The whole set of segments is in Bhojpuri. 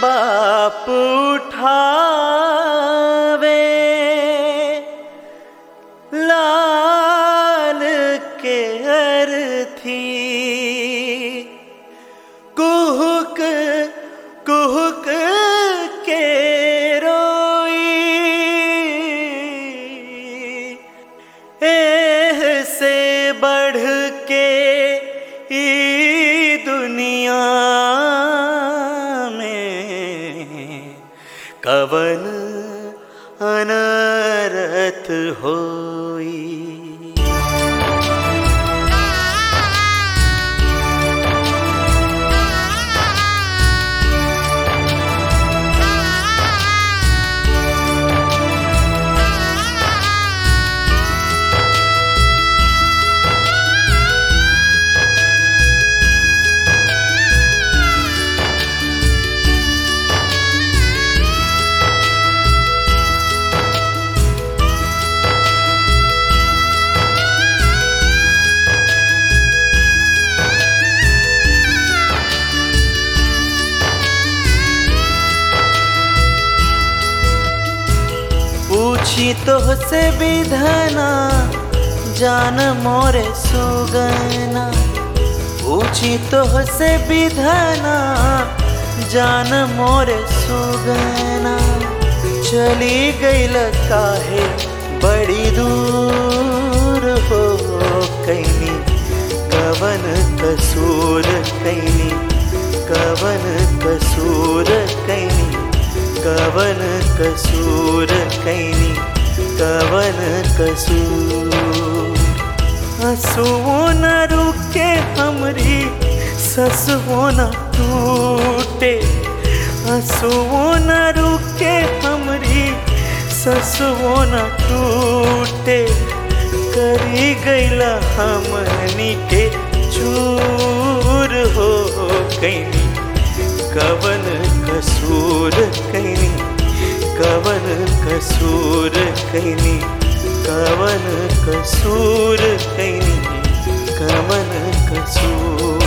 बाप उठावे लाल के अर्थी कुहुक कुहुक के रोई एह से बढ़ के ई दुनिया में कवन अनरत होई पूछी तो से विधना जान मोरे सुगना पूछी तो से विधना जान मोरे सुगना चली गईल काहे बड़ी दूर हो कैनी कवन कसूर कैनी कवन कसूर कैनी कवन कसूर कैनी कवन कसूर हंसुओ न रुके हमरी ससुओ न टूटे हंसुओ न रुके हमरी ससुओ न टूटे करी गईला हमनी के चूर हो कैनी कवन कसूर कैनी कवन कसूर कैनी कवन कसूर कैनी कवन कसूर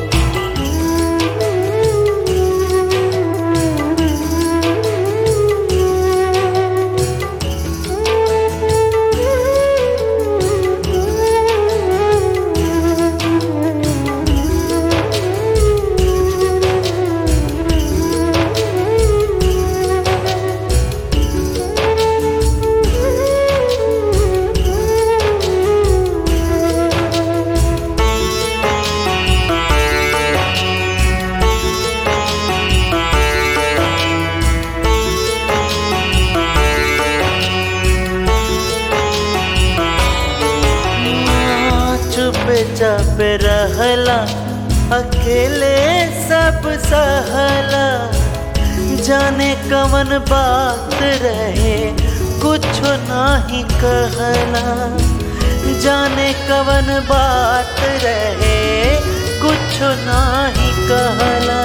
चुप चाप रहला अकेले सब सहला जाने कवन बात रहे कुछ नाही कहला जाने कवन बात रहे कुछ नाही कहला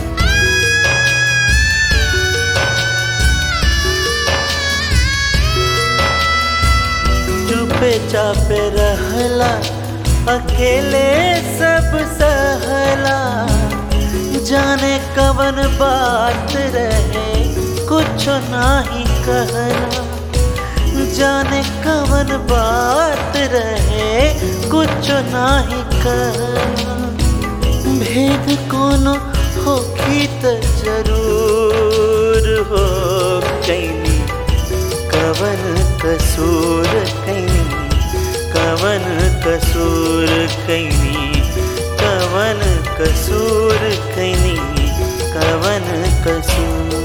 चुपे चापे रहला अकेले सब सहला जाने कवन बात रहे कुछ नाही कहला जाने कवन बात रहे कुछ नाही कहला भेद कोनो होखी त जरूर हो कैनी कवन कसूर कैनी कवन कसूर कैनी कवन कसूर कैनी कवन कसूर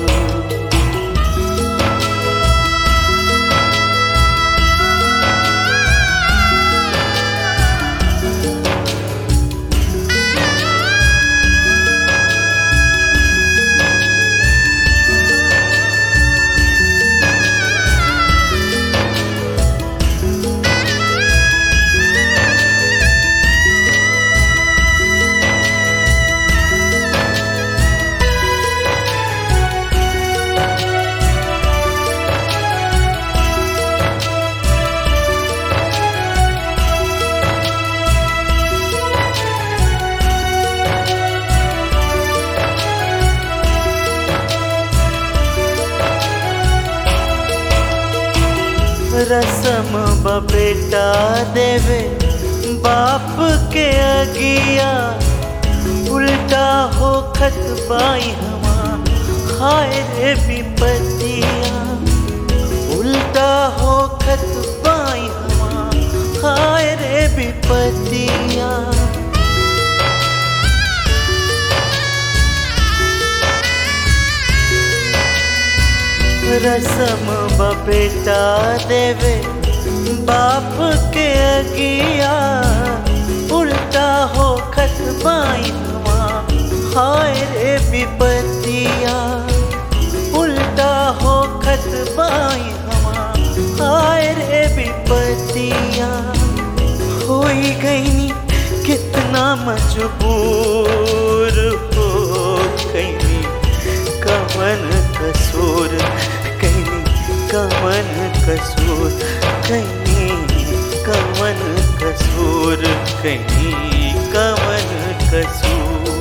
रसम बेटा देवे बाप के अगिया उल्टा हो खत बाई हमार हाय रे विपतिया उल्टा हो खत बाई हमार हाय रे विपतिया रसम बेटा देवे बाप के अगिया उल्टा हो खत बाई हमार हाय रे विपतिया उल्टा हो खत बाई हमार हाय रे विपतिया होई गईनी कितना मजबूर हो गईनी कमन कसूर कहीं कमन कसूर कहीं कमन कसूर कहीं कमन कसूर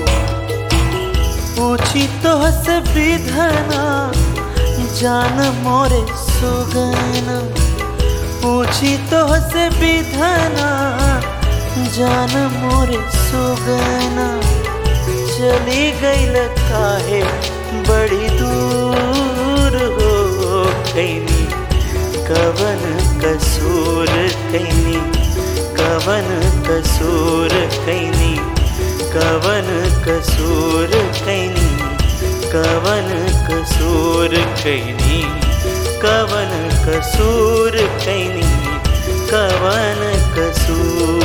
पूछी तो से विधना जान मोरे सुगना पूछी तो से विधना जान मोरे सुगना चली गई काहे बड़ी दूर हो कैनी कवन कसूर कैनी कवन कसूर कैनी कवन कसूर कैनी कवन कसूर कैनी कवन कसूर कैनी कवन कसूर